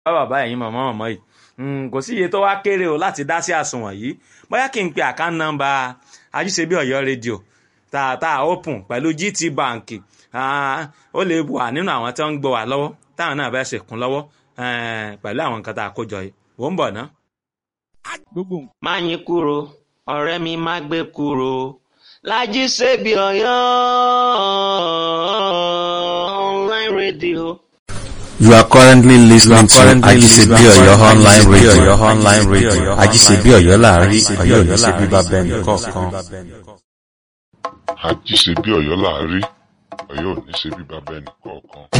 bá bàbá ẹ̀yin mọ̀mọ́ mọ̀mọ́ yìí kò sí iye tó wá kéré o láti dá sí àsùnwọ̀n yìí bóyá kí n pe àkáǹtì nọ́mbà ajíṣebí ọ̀yọ́ rédíò tá tá open pẹ̀lú GT Bank ó lè wà nínú àwọn tí wọ́n ń gbọ́ wà lọ́wọ́ táwọn náà bẹ́ẹ̀ ṣèkún lọ́wọ́ pẹ̀lú àwọn nǹkan tá a kó jọ yìí wò ń bọ̀ ná. má yín kúrò ọ̀rẹ́ mi má gbé kúrò Lájí Ṣebí Ọ̀yọ́ online radio. You are currently listening to Ajisebi Oyo online radio. online radio. Ajisebi Oyo láàrin Ọ̀yọ́ ò ní ṣe bíbá bẹ́ẹ̀ nìkọ̀ọ̀kan. Àjíṣebí Ọ̀yọ́ láàrí Ọ̀yọ́ ò ní ṣe bí bàbá ẹnì kọ̀ọ̀kan.